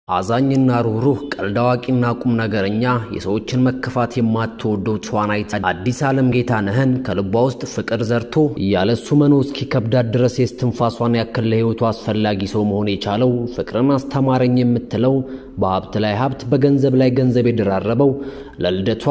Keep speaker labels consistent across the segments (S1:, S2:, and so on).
S1: አዛኝና ሩህሩህ ቀልድ አዋቂና ቁም ነገረኛ የሰዎችን መከፋት የማትወደው ተዋናይት አዲስ ዓለም ጌታነህን ከልቧ ውስጥ ፍቅር ዘርቶ እያለሱ መኖ እስኪከብዳት ድረስ የስትንፋሷን ያክል ለሕይወቱ አስፈላጊ ሰው መሆን የቻለው ፍቅርን አስተማረኝ የምትለው በሀብት ላይ ሀብት በገንዘብ ላይ ገንዘብ የደራረበው ለልደቷ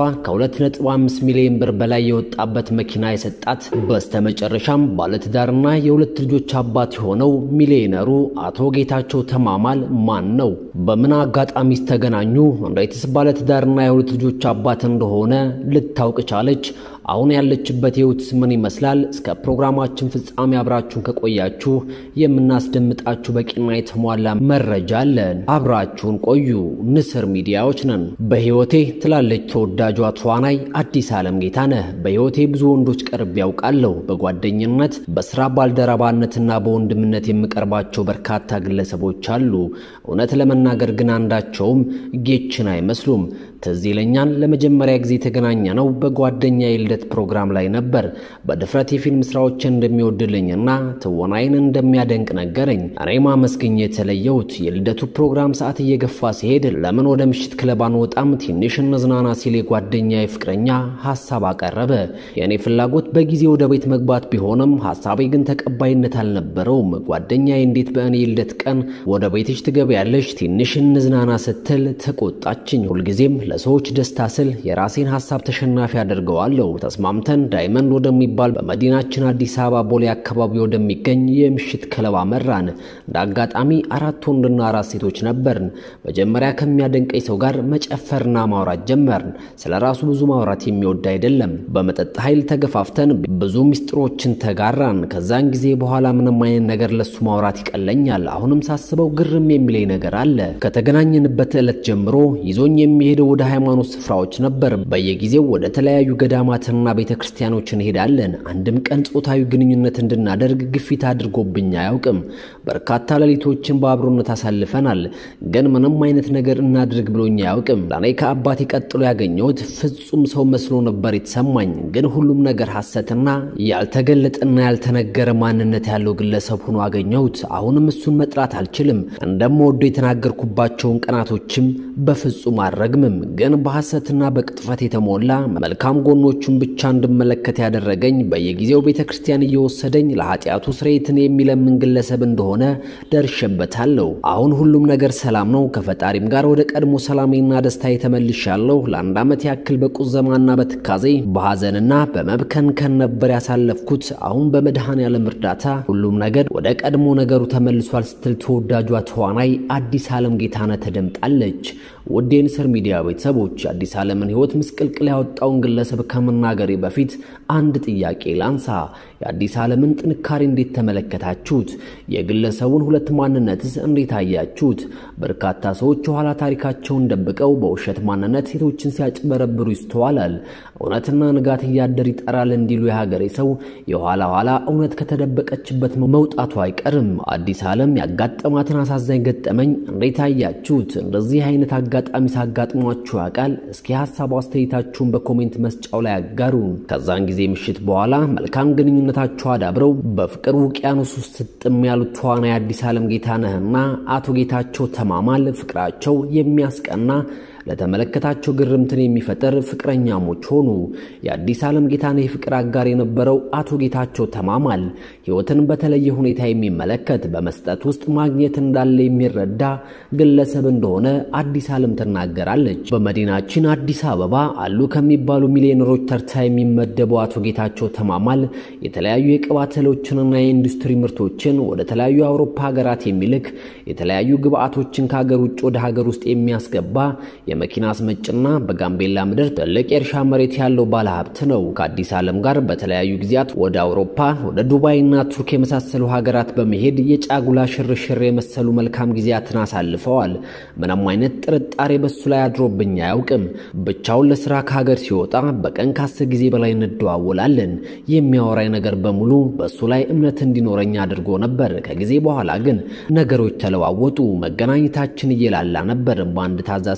S1: ከ2.5 ሚሊዮን ብር በላይ የወጣበት መኪና የሰጣት በስተመጨረሻም ባለትዳርና የሁለት ልጆች አባት የሆነው ሚሊዮነሩ አቶ ጌታቸው ተማማል ማን ነው? በምን አጋጣሚስ ተገናኙ? እንዴትስ ባለትዳርና የሁለት ልጆች አባት እንደሆነ ልታውቅ ቻለች? አሁን ያለችበት ሕይወትስ ምን ይመስላል? እስከ ፕሮግራማችን ፍጻሜ አብራችሁን ከቆያችሁ የምናስደምጣችሁ በቂና የተሟላ መረጃ አለን። አብራችሁን ቆዩ። ንስር ሚዲያዎች ነን። በሕይወቴ ትላለች ተወዳጇ ተዋናይ አዲስ ዓለም ጌታነህ። በሕይወቴ ብዙ ወንዶች ቀርቤ ያውቃለሁ። በጓደኝነት በስራ ባልደረባነትና በወንድምነት የምቀርባቸው በርካታ ግለሰቦች አሉ። እውነት ለመናገር ግን አንዳቸውም ጌችን አይመስሉም። ትዝ ይለኛል ለመጀመሪያ ጊዜ የተገናኘ ነው በጓደኛ የልደት ፕሮግራም ላይ ነበር። በድፍረት የፊልም ስራዎችን እንደሚወድልኝና ትወናይን እንደሚያደንቅ ነገረኝ። እኔም አመስግኜ የተለየሁት የልደቱ ፕሮግራም ሰዓት እየገፋ ሲሄድ ለምን ወደ ምሽት ክለብ አንወጣም ትንሽ እንዝናና ሲል የጓደኛ ፍቅረኛ ሀሳብ አቀረበ። የእኔ ፍላጎት በጊዜ ወደ ቤት መግባት ቢሆንም ሀሳቤ ግን ተቀባይነት አልነበረውም። ጓደኛዬ እንዴት በእኔ የልደት ቀን ወደ ቤትሽ ትገቢያለሽ? ትንሽ እንዝናና ስትል ተቆጣችኝ። ሁልጊዜም ለሰዎች ደስታ ስል የራሴን ሀሳብ ተሸናፊ አድርገዋለሁ። ተስማምተን ዳይመንድ ወደሚባል በመዲናችን አዲስ አበባ ቦሌ አካባቢ ወደሚገኝ የምሽት ክለብ አመራን። እንደ አጋጣሚ አራት ወንድና አራት ሴቶች ነበርን። መጀመሪያ ከሚያደንቀኝ ሰው ጋር መጨፈርና ማውራት ጀመርን። ስለ ራሱ ብዙ ማውራት የሚወድ አይደለም። በመጠጥ ኃይል ተገፋፍተን ብዙ ሚስጥሮችን ተጋራን። ከዛን ጊዜ በኋላ ምንም አይነት ነገር ለሱ ማውራት ይቀለኛል። አሁንም ሳስበው ግርም የሚለኝ ነገር አለ። ከተገናኘንበት ዕለት ጀምሮ ይዞኝ የሚሄደው ወደ ሃይማኖት ስፍራዎች ነበር። በየጊዜው ወደ ተለያዩ ገዳማትና ቤተ ክርስቲያኖች እንሄዳለን። አንድም ቀን ጾታዊ ግንኙነት እንድናደርግ ግፊት አድርጎብኝ አያውቅም። በርካታ ሌሊቶችን በአብሮነት አሳልፈናል። ግን ምንም አይነት ነገር እናድርግ ብሎኝ አያውቅም። ለእኔ ከአባቴ ቀጥሎ ያገኘሁት ፍጹም ሰው መስሎ ነበር የተሰማኝ። ግን ሁሉም ነገር ሐሰትና ያልተገለጠና ያልተነገረ ማንነት ያለው ግለሰብ ሆኖ አገኘሁት። አሁንም እሱን መጥራት አልችልም። እንደምወደው የተናገርኩባቸውን ቀናቶችም በፍጹም አልረግምም። ግን በሐሰትና በቅጥፈት የተሞላ መልካም ጎኖቹን ብቻ እንድመለከት ያደረገኝ በየጊዜው ቤተ ክርስቲያን እየወሰደኝ ለኃጢአቱ ስርየትን የሚለምን ግለሰብ እንደሆነ ደርሼበታለሁ። አሁን ሁሉም ነገር ሰላም ነው። ከፈጣሪም ጋር ወደ ቀድሞ ሰላሜና ደስታ የተመልሻለሁ። ለአንድ ዓመት ያክል በቁዘማና በትካዜ በሐዘንና በመብከንከን ነበር ያሳለፍኩት። አሁን በመድኃኔዓለም እርዳታ ሁሉም ነገር ወደ ቀድሞ ነገሩ ተመልሷል ስትል ተወዳጇ ተዋናይ አዲስ ዓለም ጌታነህ ተደምጣለች። ውድ የንስር ሚዲያ ቤተሰቦች የአዲስ ዓለምን ሕይወት ምስቅልቅል ያወጣውን ግለሰብ ከመናገሬ በፊት አንድ ጥያቄ ላንሳ። የአዲስ ዓለምን ጥንካሬ እንዴት ተመለከታችሁት? የግለሰቡን ሁለት ማንነትስ እንዴት አያችሁት? በርካታ ሰዎች የኋላ ታሪካቸውን ደብቀው በውሸት ማንነት ሴቶችን ሲያጭበረብሩ ይስተዋላል። እውነትና ንጋት እያደር ይጠራል እንዲሉ የሀገሬ ሰው የኋላ ኋላ እውነት ከተደበቀችበት መውጣቱ አይቀርም። አዲስ ዓለም ያጋጠማትን አሳዛኝ ገጠመኝ እንዴት አያችሁት? እንደዚህ አይነት አጋጣሚ ሳጋጥሟችሁ ያውቃል? እስኪ ሀሳብ አስተያየታችሁን በኮሜንት መስጫው ላይ አጋሩ። ከዛን ጊዜ ምሽት በኋላ መልካም ግንኙነታችሁ አዳብረው በፍቅር ውቅያኖስ ውስጥ ስጥም ያሉት ተዋናይ አዲስ ዓለም ጌታነህና አቶ ጌታቸው ተማማል ፍቅራቸው የሚያስቀና ለተመለከታቸው ግርምትን የሚፈጠር ፍቅረኛሞች ሆኑ። የአዲስ ዓለም ጌታነህ የፍቅር አጋር የነበረው አቶ ጌታቸው ተማማል ሕይወትን በተለየ ሁኔታ የሚመለከት በመስጠት ውስጥ ማግኘት እንዳለ የሚረዳ ግለሰብ እንደሆነ አዲስ ዓለም ትናገራለች። በመዲናችን አዲስ አበባ አሉ ከሚባሉ ሚሊዮነሮች ተርታ የሚመደበው አቶ ጌታቸው ተማማል የተለያዩ የቅባት እህሎችንና የኢንዱስትሪ ምርቶችን ወደ ተለያዩ የአውሮፓ ሀገራት የሚልክ የተለያዩ ግብአቶችን ከሀገር ውጭ ወደ ሀገር ውስጥ የሚያስገባ የመኪና አስመጭና በጋምቤላ ምድር ትልቅ የእርሻ መሬት ያለው ባለሀብት ነው። ከአዲስ ዓለም ጋር በተለያዩ ጊዜያት ወደ አውሮፓ፣ ወደ ዱባይና ቱርክ የመሳሰሉ ሀገራት በመሄድ የጫጉላ ሽርሽር የመሰሉ መልካም ጊዜያትን አሳልፈዋል። ምንም አይነት ጥርጣሬ በሱ ላይ አድሮብኝ አያውቅም። ብቻውን ለስራ ከሀገር ሲወጣ በቀን ከአስር ጊዜ በላይ እንደዋወላለን። የሚያወራኝ ነገር በሙሉ በሱ ላይ እምነት እንዲኖረኝ አድርጎ ነበር። ከጊዜ በኋላ ግን ነገሮች ተለዋወጡ። መገናኘታችን እየላላ ነበር። በአንድ ታዛ ስር ለምን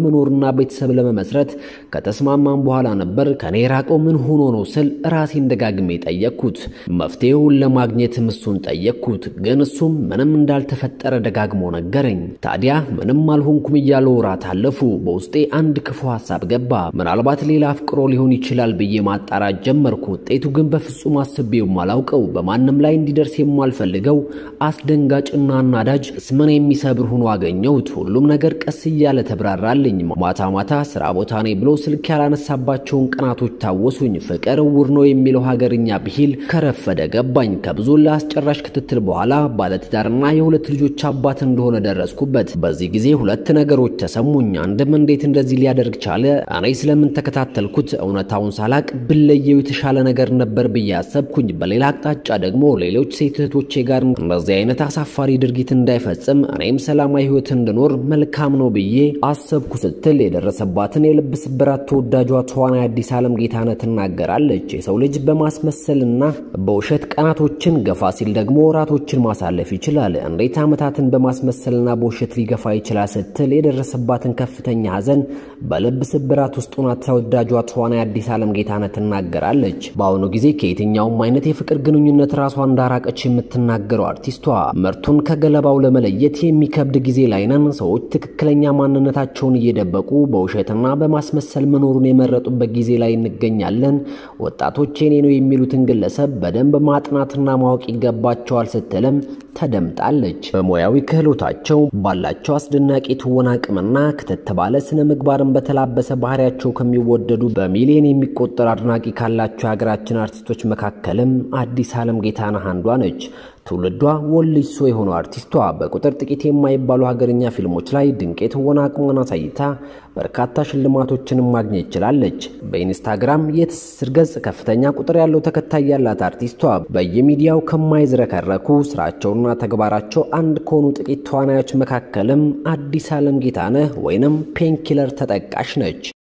S1: ለመኖርና ቤተሰብ ለመመስረት ከተስማማም በኋላ ነበር ከኔ የራቀው ምን ሆኖ ነው ስል ራሴን ደጋግሜ ጠየቅኩት። መፍትሄውን ለማግኘትም እሱን ጠየቅኩት፣ ግን እሱም ምንም እንዳልተፈጠረ ደጋግሞ ነገረኝ። ታዲያ ምንም አልሆንኩም እያለ ወራት አለፉ። በውስጤ አንድ ክፉ ሀሳብ ገባ። ምናልባት ሌላ አፍቅሮ ሊሆን ይችላል ብዬ ማጣራት ጀመርኩ። ውጤቱ ግን በፍጹም አስቤው የማላውቀው በማንም ላይ እንዲደርስ የማልፈልገው አስደንጋጭና አናዳጅ እስምን የሚሰብር ሆኖ አገኘሁት። ሁሉም ነገር ቀስ እያለ ተብራራልኝ። ማታ ማታ ስራ ቦታ ነኝ ብሎ ስልክ ያላነሳባቸውን ቀናቶች ታወሱኝ። ፍቅር እውር ነው የሚለው ሀገርኛ ብሂል ከረፈደ ገባኝ። ከብዙ ለአስጨራሽ ክትትል በኋላ ባለትዳርና የሁለት ልጆች አባት እንደሆነ ደረስኩበት። በዚህ ጊዜ ሁለት ነገሮች ተሰሙኝ። አንድም እንዴት እንደዚህ ሊያደርግ ቻለ? እኔ ስለምን ተከታተልኩት? እውነታውን ሳላቅ ብለየው የተሻለ ነገር ነበር ብዬ አሰብኩኝ። በሌላ አቅጣጫ ደግሞ ሌሎች ሴት እህቶቼ ጋር እንደዚህ አይነት አሳፋሪ ድርጊት እንዳይፈጽም እኔም ሰላማዊ ሕይወት እንድኖር መልካም ነው ብዬ አሰብኩ ስትል የደረሰባትን የልብ ስብራት ተወዳጇ ተዋናይ አዲስ ዓለም ጌታነህ ትናገራለች። የሰው ልጅ በማስመሰልና በውሸት ቀናቶችን ገፋ ሲል ደግሞ ወራቶችን ማሳለፍ ይችላል። እንዴት ዓመታትን በማስመሰልና በውሸት ሊገፋ ይችላል ስትል የደረሰባትን ከፍተኛ ሐዘን በልብ ስብራት ውስጥ ሆና ተወዳጇ ተዋናይ አዲስ ዓለም ጌታነህ ትናገራለች። በአሁኑ ጊዜ ከየትኛውም አይነት የፍቅር ግንኙነት ራሷ እንዳራቀች የምትናገረው አርቲስቷ ምርቱን ከገለባው ለመለየት የሚከብድ ጊዜ ላይ ነን። ሰዎች ትክክለኛ ማንነታቸውን እየደበቁ በውሸትና በማስመሰል መኖሩን የመረጡበት ጊዜ ላይ እንገኛለን። ወጣቶች የኔ ነው የሚሉትን ግለሰብ በደንብ ማጥናትና ማወቅ ይገባቸዋል ስትልም ተደምጣለች። በሙያዊ ክህሎታቸው ባላቸው አስደናቂ ትወና አቅምና ክትት ባለ ስነ ምግባርን በተላበሰ ባህሪያቸው ከሚወደዱ በሚሊዮን የሚቆጠር አድናቂ ካላቸው የሀገራችን አርቲስቶች መካከልም አዲስ ዓለም ጌታነህ አንዷ ነች። ትውልዷ ወልሶ የሆነው አርቲስቷ በቁጥር ጥቂት የማይባሉ ሀገርኛ ፊልሞች ላይ ድንቅ የትወና አቅሟን አሳይታ በርካታ ሽልማቶችንም ማግኘት ችላለች። በኢንስታግራም የትስስር ገጽ ከፍተኛ ቁጥር ያለው ተከታይ ያላት አርቲስቷ በየሚዲያው ከማይዝረከረኩ ስራቸውና ተግባራቸው አንድ ከሆኑ ጥቂት ተዋናዮች መካከልም አዲስ ዓለም ጌታነህ ወይንም ፔንኪለር ተጠቃሽ ነች።